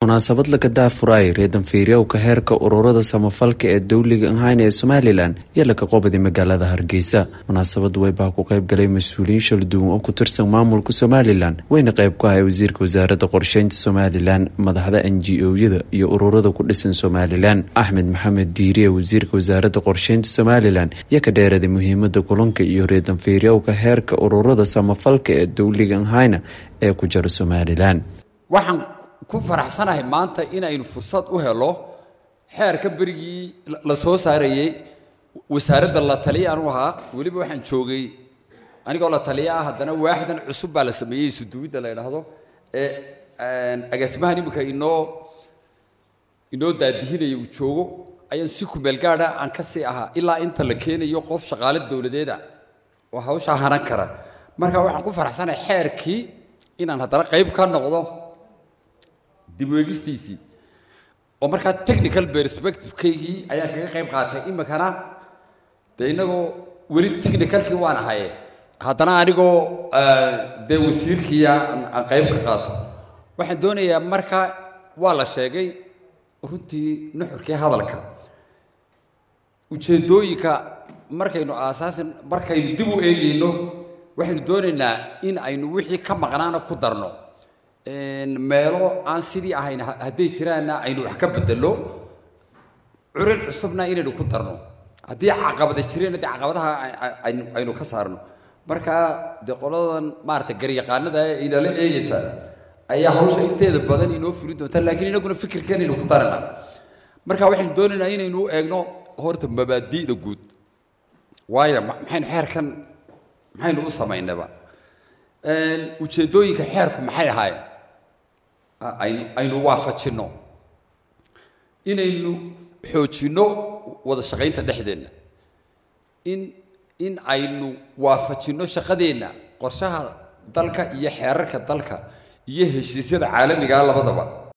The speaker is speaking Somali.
munaasabad laga daafuraay reedanfiiryowka heerka ururada samafalka ee dowliga ahayn ee somalilan iyo laga qobaday magaalada hargeysa munaasabadu weybaa ku qayb galay mas-uuliyiin shalduwan oo ku tirsan maamulka somalilan weyna qayb ku ahay wasiirka wasaaradda qorsheynta somalilan madaxda n g o-yada iyo ururada ku dhisan somalilan axmed maxamed diiriye wasiirka wasaaradda qorsheynta somalilan iyo ka dheeraday muhiimada kulanka iyo reedanfiiryowka heerka ururada samafalka ee dowliga ahayna ee ku jira somalilan waxaan ku faraxsanahay maanta inaynu fursad u helo xeerka berigii la soo saarayey wasaaradda la taliya anu ahaa weliba waxaan joogay anigoo la taliya ah haddana waaxdan cusub baa la sameeyey isuduwidda la yidhaahdo ee agaasimahan iminka inoo inoo daadihinaya uu joogo ayaan si kumeel gaadha aan ka sii ahaa ilaa inta la keenayo qof shaqaale dowladeeda oo hawshaa hanan kara marka waxaan ku faraxsanahay xeerkii inaan haddana qayb ka noqdo dib weegistiisii oo markaa technical perspectivekaygii ayaan kaga qayb qaatay iminkana dee inagoo weli technicalkii waan ahaye haddana anigoo dee wasiirkiia aan qayb ka qaato waxaan doonayaa marka waa la sheegay runtii nuxurkii hadalka ujeeddooyinka markaynu aasaasin markaynu dib u eegayno waxaynu doonaynaa in aynu wixii ka maqnaana ku darno meelo aan sidii ahayn hadday jiraanna aynu wax ka bedelo curin cusubna inaynu ku darno haddii caqabada jireenna dee caqabadaha aynu ka saarno marka dee qoladan maarata garyaqaanada inala eegaysa ayaa hawsha inteeda badan inoo fulin doonta laakiin inaguna fikirkeen aynu ku darana marka waxaynu doonaynaa inaynu eegno horta mabaadi'da guud waayo maxaynu xeerkan maxaynu u samaynaba ujeeddooyinka xeerku maxay ahaayeen aynu aynu waafajinno inaynu xoojinno wada shaqaynta dhexdeenna in in aynu waafajinno shaqadeenna qorshaha dalka iyo xeerarka dalka iyo heshiisyada caalamigaa labadaba